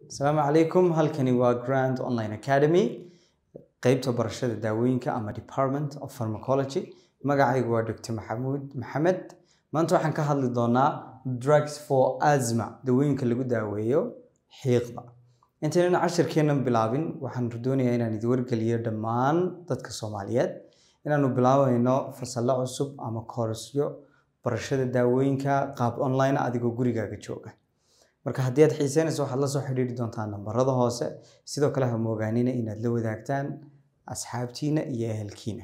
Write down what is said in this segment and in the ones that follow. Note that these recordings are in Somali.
asalaamu calaykum halkani waa grand online academy qeybta barashada daawooyinka ama department of pharmacology magacaygu waa dr maxamuud maxamed maanta waxaan ka hadli doonaa drugs for asma dawooyinka lagu daaweeyo xiiqda intaynan cashirkeennan bilaabin waxaan doonayaa inaan idin wargeliyo dhammaan dadka soomaaliyeed inaanu bilaabayno fasallo cusub ama koorasyo barashada daawooyinka qaab online adigoo gurigaaga jooga marka haddii aad xiiseynayso waxaad la soo xidhiiri doontaa nambarada hoose sidoo kale ha moogaanina inaad la wadaagtaan asxaabtiina iyo ehelkiina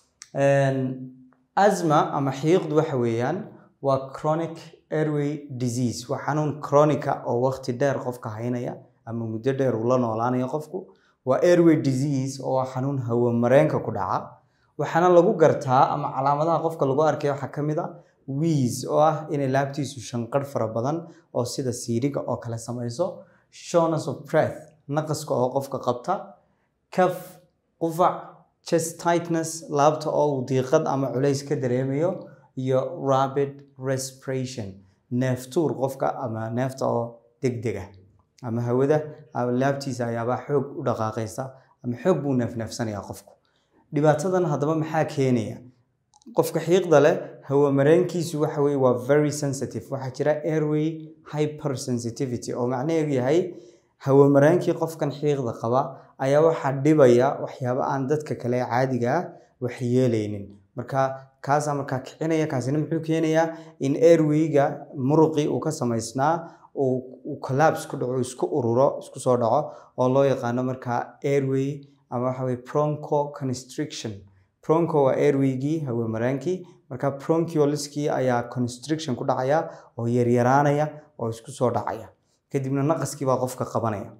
asma ama xiiqdu waxa weeyaan waa chronic airway disease waa xanuun chronica oo waqti dheer qofka haynaya ama muddo dheer uu la noolaanayo qofku waa airway disease oo waa xanuun hawamareenka ku dhaca waxaana lagu gartaa ama calaamadaha qofka lagu arkaya waxaa ka mid a wiis oo ah inay laabtiisu shanqarh fara badan oo sida siiriga oo kale samayso shortness of breath naqaska oo qofka qabta kaf qufac chest tightness laabta oo uu diiqad ama culays ka dareemayo iyo rapid respiration neeftuur qofka ama neefta oo degdega ama hawada laabtiisa ayaabaa xoog u dhaqaaqaysa ama xoog buu neefneefsanayaa qofku dhibaatadan haddaba maxaa keenaya qofka xiiqda leh hawamareenkiisu waxa weye waa very sensitive waxaa jira airway hypersensitivity oo macnaheedu yahay hawamareenkii qofkan xiiqda qaba ayaa waxaa dhibaya waxyaaba aan dadka kale caadiga ah wax yeelaynin marka kaasaa markaa kicinaya kaasina muxuu keenayaa in airwayga muruqii uu ka samaysnaa uu collapse ku dhaco isku ururo isku soo dhaco oo loo yaqaano markaa airway ama waxa weye broncho constriction broncho waa airwaygii hawamaraankii marka bronchioliskii ayaa constriction ku dhacaya oo yaryaraanaya oo isku soo dhacaya kadibna naqaskii baa qofka qabanaya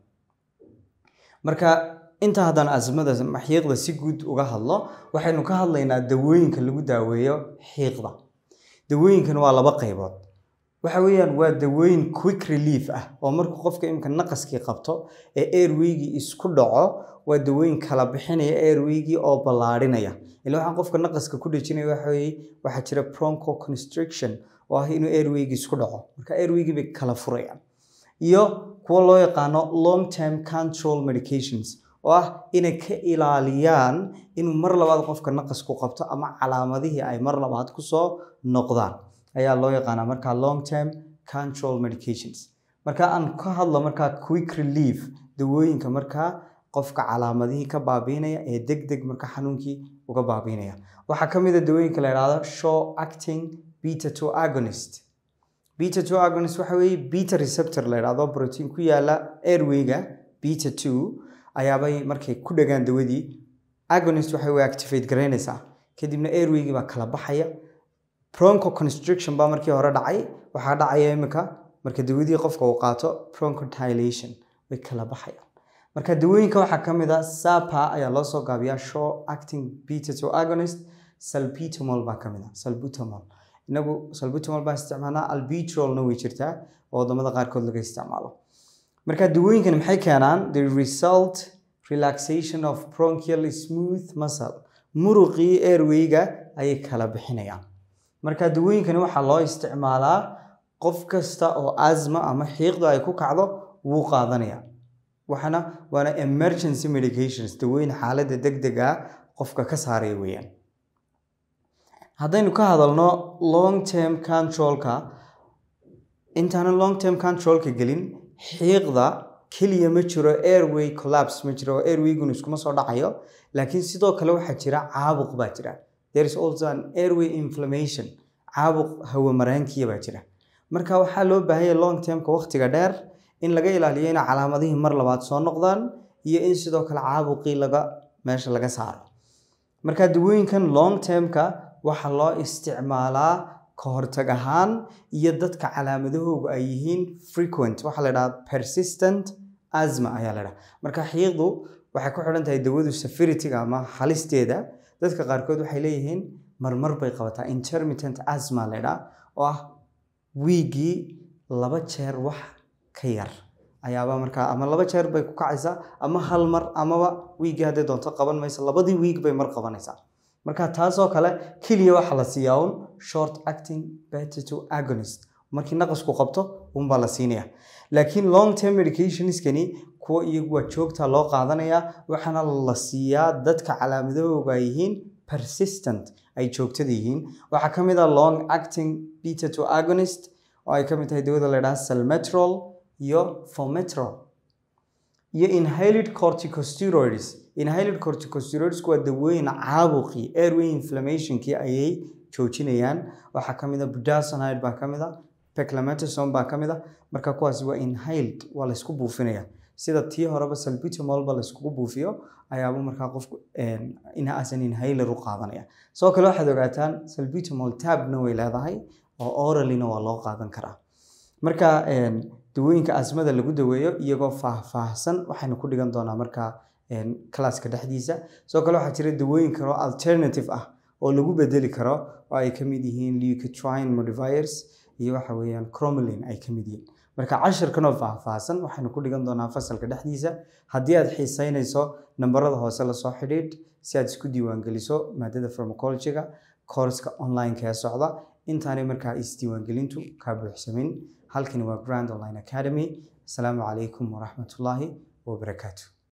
marka inta haddaan asmada xiiqda si guud uga hadlo waxaynu ka hadlaynaa dawooyinka lagu daaweeyo xiiqda dawooyinkan waa laba qaybood waxa weeyaan waa dawooyin quick relief ah oo markuu qofka imika naqaskii qabto ee airwaygii isku dhaco waa dawooyin kala bixinaya airwaygii oo ballaadhinaya ila waxaan qofka naqaska ku dhejinaya waxa weeye waxaa jira broncho constriction oo ah inuu airwaygii isku dhaco marka airwaygii bay kala furayaan iyo kuwa loo yaqaano long term control medications oo ah inay ka ilaaliyaan inuu mar labaad qofka naqasku qabto ama calaamadihii ay mar labaad kusoo noqdaan ayaa loo yaqaanaa markaa long term control medications marka aan ka hadlo markaa quick relief dawooyinka markaa qofka calaamadihii ka baabiinaya ee deg deg marka xanuunkii uga baabiinaya waxaa ka mid a dawooyinka la yidhahdo show acting beta two agonist beta two agonist waxa weeye beta receptor la yidhahdo protein ku yaala airwayga beta two ayaabay markay ku dhagaan dawadii agonist waxay way activate garaynaysaa kadibna airwaygii baa kala baxaya broncho constriction baa markii hore dhacay waxaa dhacaya imika marka dawadii qofka uu qaato bronchodilation way kala baxayaan marka dawooyinka waxaa ka mid a sapa ayaa loo soo gaabiyaa show acting beta two agonist salbutamol baa ka mid a salbutamol inagu salbutamol baan isticmaalnaa albuterolna way jirtaa oo wadamada qaarkood laga isticmaalo marka dawooyinkan maxay keenaan the result relaxation of bronchial smooth muscle muruqii airwayga ayay kala bixinayaan marka dawooyinkani waxaa loo isticmaalaa qof kasta oo asma ama xiiqdu ay ku kacdo wuu qaadanaya waxaana waana emergency medications dawooyin xaaladda degdega qofka ka saaraya weeyaan haddaynu ka hadalno long term controlka intaanan long term controlka gelin xiiqda keliya ma jiro airway collapse ma jiro oo airwayguna iskuma soo dhacayo laakiin sidoo kale waxaa jira caabuq baa jira there is also an airway inflammation caabuq hawamareenkiya baa jira marka waxaa loo baahanya long termka waqtiga dheer in laga ilaaliyo inay calaamadihii mar labaad soo noqdaan iyo in sidoo kale caabuqii laga meesha laga saaro marka dawooyinkan long termka waxaa loo isticmaalaa ka hortag ahaan iyo dadka calaamadahoogu ay yihiin frequent waxaa la dhahaa persistent asma ayaa la dhaha marka xiiqdu waxay ku xidhan tahay dawadu safirityga ama halisteeda dadka qaarkood waxay leeyihiin marmar bay qabataa intermittent asma la dhaha oo ah wiigii laba jeer wax ka yar ayaaba markaa ama laba jeer bay ku kacaysaa ama hal mar amaba wiigii hadday doonto qaban maysa labadii wiig bay mar qabanaysaa marka taasoo kale keliya waxaa la siiyaa un short acting beta two agonist markii naqasku qabto unbaa la siinaya laakiin long term medicationskani kuwa iyagu waa joogta loo qaadanaya waxaana la siiyaa dadka calaamadahooga ay yihiin persistent ay joogtada yihiin waxaa ka mid ah long acting beta to agonist oo ay ka mid tahay dawada la yidhaha salmetrol iyo fometrol iyo inhaled corticosteroids inhaled corticosteroids waa dawooyin caabuqii airway inflammationkii ayay joojinayaan waxaa ka mid a budesonide baa ka mid a peclametosome baa ka mid a marka kuwaasi waa inhaled waa laysku buufinaya sida tii horeba salbutamolba layskugu buufiyo ayaaba markaa qofku asan inhaler u qaadanaya sidoo kale waxaad ogaataan salbutamol tabna way leedahay oo oralina waa loo qaadan karaa marka dawooyinka asmada lagu daweeyo iyagoo faahfaahsan waxaynu ku dhigan doonaa markaa classka dhexdiisa sidoo kale waxaa jira dawooyin kaloo alternative ah oo lagu bedeli karo oo ay ka mid yihiin leucotrine modifiers iyo waxa weeyaan cromolin ay ka mid yihiin marka cashirkanoo faahfaahsan waxaynu ku dhigan doonaa fasalka dhexdiisa haddii aad xiiseynayso nambarada hoose lasoo xidhiidh si aad isku diiwaangeliso maadada pharmacologyga courska online-ka ee socda intaanay markaa isdiiwaangelintu kaa buuxsamin halkani waa grand online academy asalaamu calaykum waraxmatullaahi wabarakaatu